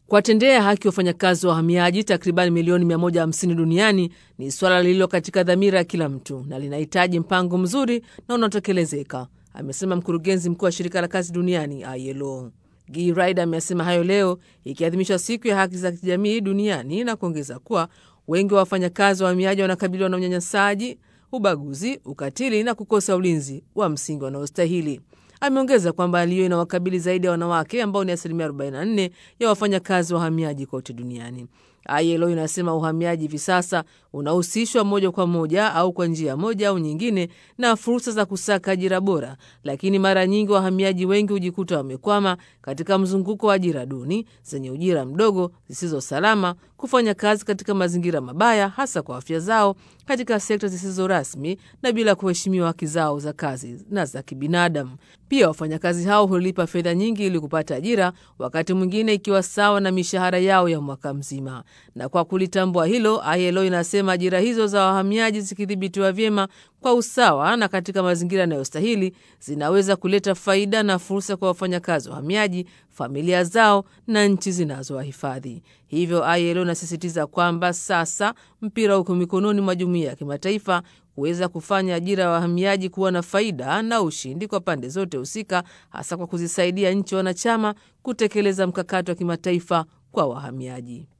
Kuwatendea haki wafanyakazi wa wahamiaji takriban milioni 150 duniani ni suala lililo katika dhamira ya kila mtu na linahitaji mpango mzuri na unaotekelezeka, amesema mkurugenzi mkuu wa shirika la kazi duniani ILO. Guy Ryder amesema hayo leo ikiadhimishwa siku ya haki za kijamii duniani na kuongeza kuwa wengi wa wafanyakazi wa wahamiaji wanakabiliwa na unyanyasaji, ubaguzi, ukatili na kukosa ulinzi wa msingi wanaostahili. Ameongeza kwamba hali hiyo inawakabili zaidi ya wanawake ambao ni asilimia 44 ya wafanyakazi wa wahamiaji kote duniani. ILO inasema uhamiaji hivi sasa unahusishwa moja kwa moja au kwa njia moja au nyingine na fursa za kusaka ajira bora, lakini mara nyingi wahamiaji wengi hujikuta wamekwama katika mzunguko wa ajira duni, zenye ujira mdogo, zisizo salama, kufanya kazi katika mazingira mabaya, hasa kwa afya zao, katika sekta zisizo rasmi na bila kuheshimiwa haki zao za kazi na za kibinadamu. Pia wafanyakazi hao hulipa fedha nyingi ili kupata ajira, wakati mwingine ikiwa sawa na mishahara yao ya mwaka mzima. Na kwa kulitambua hilo, ILO inasema ajira hizo za wahamiaji zikidhibitiwa vyema kwa usawa na katika mazingira yanayostahili zinaweza kuleta faida na fursa kwa wafanyakazi wahamiaji, familia zao na nchi zinazowahifadhi. Hivyo ILO inasisitiza kwamba sasa mpira uko mikononi mwa jumuiya ya kimataifa kuweza kufanya ajira ya wahamiaji kuwa na faida na ushindi kwa pande zote husika, hasa kwa kuzisaidia nchi wanachama kutekeleza mkakati wa kimataifa kwa wahamiaji.